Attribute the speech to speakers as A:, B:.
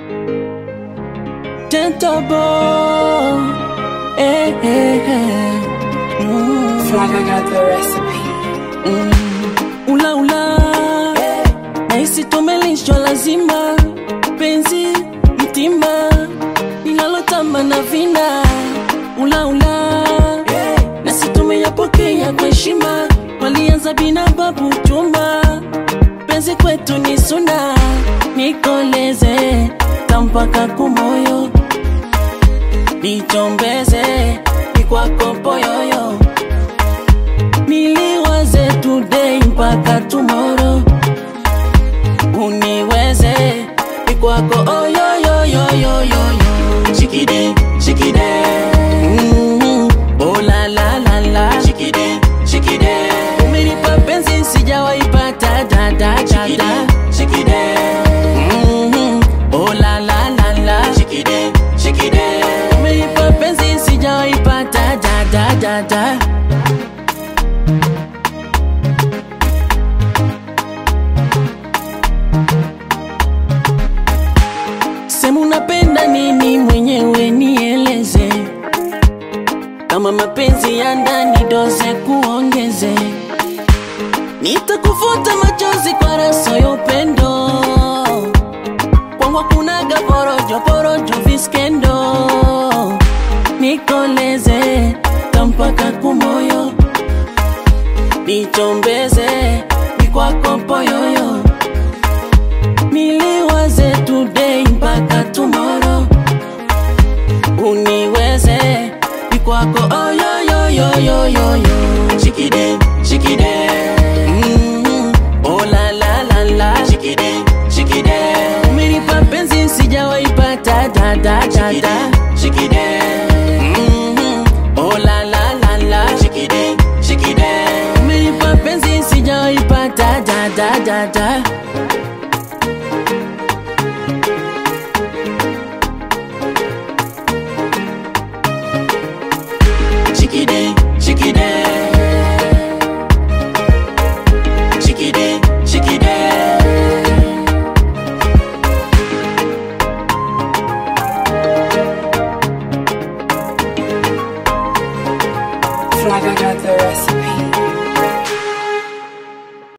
A: Gentle boy. Eh, eh, eh. Mm.
B: Flavor got the recipe.
A: Mm. Ula ula nahisi tumelishwa lazima penzi mtima linalotamba na vina ula ula nasi tumeyapokea kwa heshima walianza bina babu chuma penzi kwetu ni suna nikoleze tampaka kumoyo nichombeze nikwako poyoyo niliwaze today mpaka tomorrow uniweze ikwako oyoyoyoyoyoyo shikide shikide mm, oh la la la la shikide shikide umenipa penzi sijawaipata da da da da shikide mm, oh la la la la shikide shikide umenipa penzi sijawaipata da da da da Sema unapenda nini mwenyewe nieleze, kama mapenzi ya ndani doze kuongeze, nitakufuta machozi kwa raso ya upendo, kwangu kunaga porojo porojo viskendo, nikoleze tampaka kumoyo, nichombeze nikwako poyoyo niliwaze today mpaka tomorrow uniweze ikwako oyoyoyoyoyoyo shikide shikide mm, oh la la la la shikide shikide umenipa penzi sijawaipata da da da da shikide mm, oh la la la la shikide shikide umenipa penzi sijawaipata da da da da Shikide, shikide